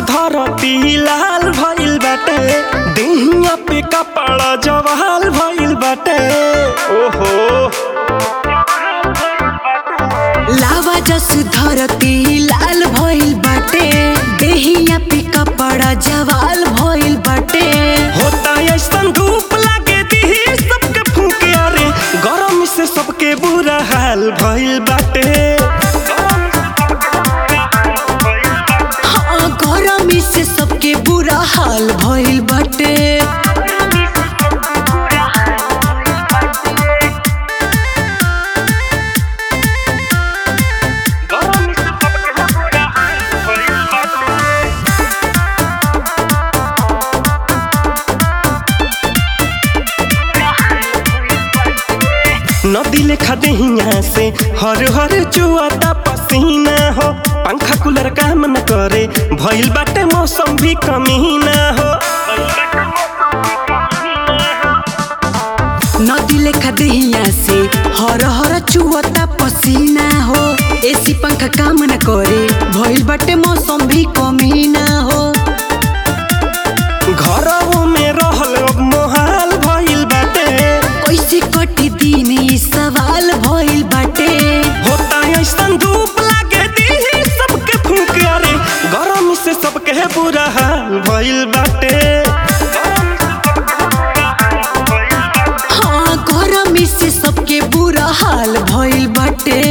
धरती लाल भइल बाटे देहिया पे कपड़ा जवाल भइल बाटे ओहो लावा जस धरती लाल भइल बाटे देहिया पे कपड़ा जवाल भइल बाटे होता ऐसन धूप लागे दिही सबके फूके अरे गरम से सबके बुरा हाल भइल बाटे हाँ गरमी से सबके बुरा हाल भइल बाटे नदी लेखा देहिया से हर हर चुआता पसीना हो पंखा कूलर काम न करे भइल बाटे मौसम भी कमीना हो नदी लेखा देहिया से हर हर चुवता पसीना हो एसी पंखा काम न करे भइल बाटे मौसम भी कमी ना हो घरों में रहल अब मोहाल भइल बाटे कैसे कटी दिन ई सवाल भइल बाटे होता ऐसन धूप लागे दिही सबके फूक अरे गरम से सबके बुरा हाल भइल बाटे हाँ गरमी से सबके बुरा हाल भइल बाटे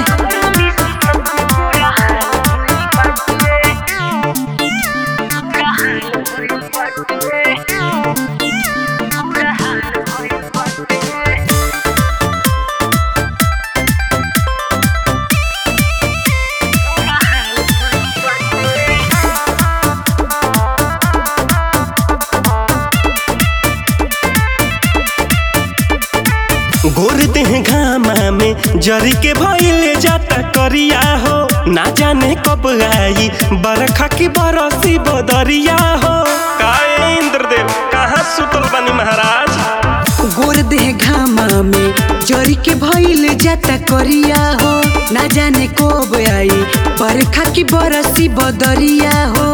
गोर देह घामा में जरी के भइले जाता करिया हो ना जाने कब आई बरखा की बरसी बदरिया हो काहे इंद्रदेव कहाँ सुतल बनी महाराज गोर देह घामा में जरी के भइल जाता करिया हो ना जाने कब आई बरखा की बरसी बदरिया हो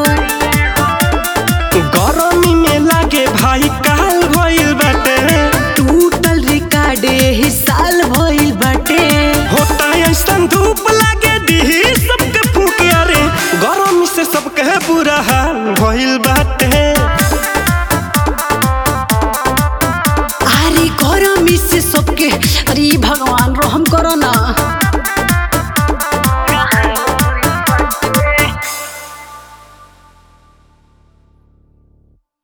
गरमी में लागे भाई काल भइल बाटे टूटल रिकार्डे ही साल भइल बाटे होता ऐसन धूप लागे दिही सबके फूके अरे गरमी से सबके बुरा हाल भइल